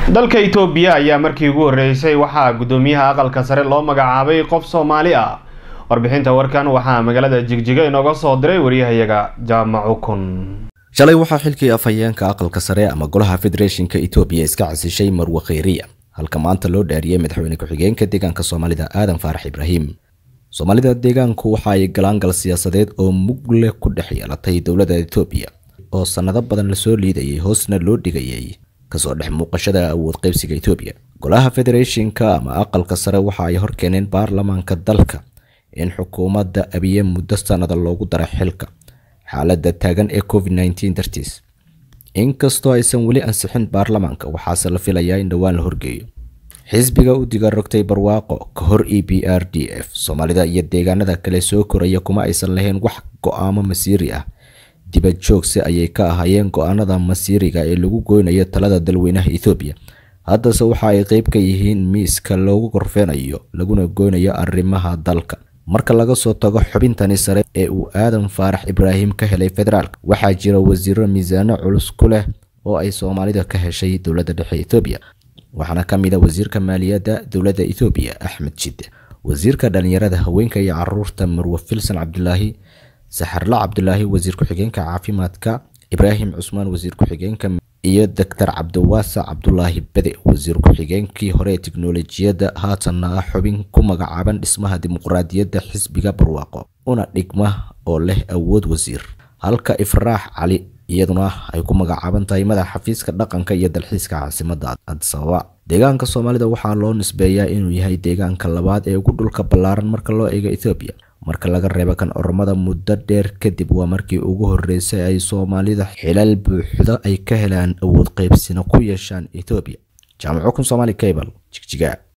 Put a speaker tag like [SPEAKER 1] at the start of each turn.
[SPEAKER 1] dalka itoobiya ayaa markii ugu horreysay waxaa guddoomiyaha aqalka sare loo magacaabay qof soomaali ah warbixinta warkan waxaa magaalada jigjiga inooga soo diray wariyahayaga jaamacu kun
[SPEAKER 2] shalay waxaa xilkii afhayeenka aqalka sare ama golaha federeeshinka itoobiya iska casishay marwe kheyriya halka maanta loo dhaariyey madaxweyne ku-xigeenka deegaanka soomaalida aadan faarax ibraahim soomaalida deegaanku waxa ay galaangal siyaasadeed oo mug leh ku dhex yeelatay dowladda itoobiya oo sannado badan lasoo liidayay hoosna loo dhigayay kasoo dhex muuqashada awood qaybsiga itoobiya golaha federeeshinka ama aqalka sare waxa ay horkeeneen baarlamaanka dalka in xukuumadda abiye muddo sannada loogu dara xilka xaaladda taagan ee covid nneteen dartiis inkastoo aysan weli ansixin baarlamaanka waxaase la filayaa in dhowaan la horgeeyo xisbiga u diga rogtay barwaaqo ka hor e b r d f soomaalida iyo deegaanada kale soo koraya kuma aysan lahayn wax go-aamo masiiri ah dibad joogse ayay ka ahaayeen go-aanada masiiriga ee lagu goynayo talada dalweynaha ethoobiya haddase waxa ay qeyb ka yihiin miiska loogu korfeenayo laguna goynayo arrimaha dalka marka laga soo tago xubintani sare ee uu aadan faarax ibraahim ka helay federaalka waxaa jira wasiiro miisaano culus ku leh oo ay soomaalida ka heshay dowladda dhexe ethoobiya waxaana ka mid a wasiirka maaliyadda dowladda ethoobiya axmed jidde wasiirka dhalinyarada haweenka iyo caruurta marwe filsan cabdulaahi saxarla cabdulaahi wasiir ku-xigeenka caafimaadka ibraahim cusmaan wasiir ku-xigeenka iyo doctor cabdiwaasa cabdulaahi bede wasiir ku-xigeenkii hore ee tiknolojiyadda haatanna ah xubin ku magacaaban dhismaha dimuqraadiyadda xisbiga barwaaqo una dhigma oo leh awood wasiir halka ifraax cali iyaduna ay ku magacaaban tahay madax xafiiska dhaqanka iyo dalxiiska caasimadda adisababa deegaanka soomaalida waxaa loo nisbeeyaa inuu yahay deegaanka labaad ee ugu dhulka ballaaran marka loo eego ethoobiya marka laga reebo kan oromada muddo dheer kadib waa markii ugu horreysay ay soomaalida xilal buuxda ay ka helaan awood qaybsina ku yeeshaan ethoobiya jaamaco kun somaali cable jigjiga